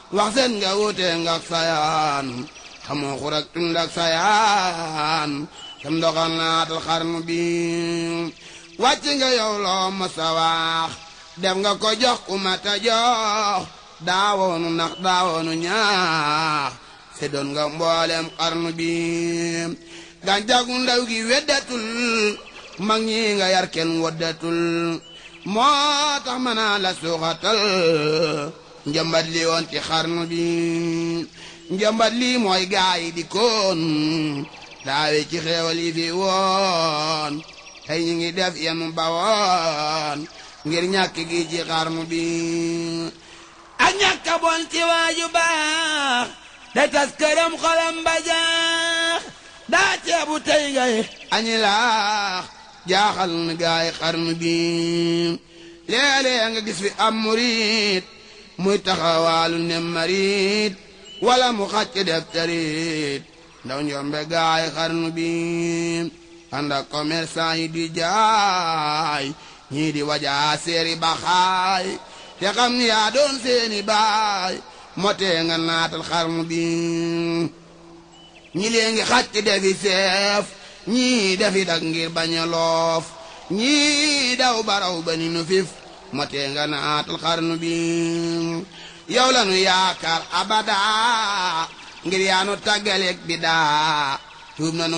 wax seen nga wute nga sayaan xamoo xurak tund ak sayaan tam doxal naatal xarnu bi wàcc nga yow loo masa wax def nga ko jox ku mata jox daawoonu nax daawoonu ñaax se doon nga mboolem xarnu bi gàncax gu ndaw gi weddatul mag ñi nga yar kenn waddatul moo tax mën naa la suuxatal njambat li woon ci xarnu bi njambat lii mooy gaay yi di koon daawe ci xeewal yi fi woon tey ñu ngi def yenu bawoon ngir ñàkk gi ci xarnu bi ak ñàkk bon ci waaju baax da tas këram xolam ba jaax daa ceebu tey ngay añi laax jaaxal na gaay xarnu bi léeg-léeg nga gis fi am murit muy taxawaalu ne marit wala mu xàcc def tarit ndaw njombe gaay xarnu bi ànd ak commerçant yi di jaay ñii di wajaa seeri baxaay te xam ni yaa doon seeni baay motee nga naatal xarnu bi ñi lee ngi xàcc defi seef ñii defi dag ngir bañ a loof ñii daw baraw ba ni nu fif motee nga naatal xarnu bi yow la nu yaakaar abada ngir yaa nu tàggaleeg bi daa tuub na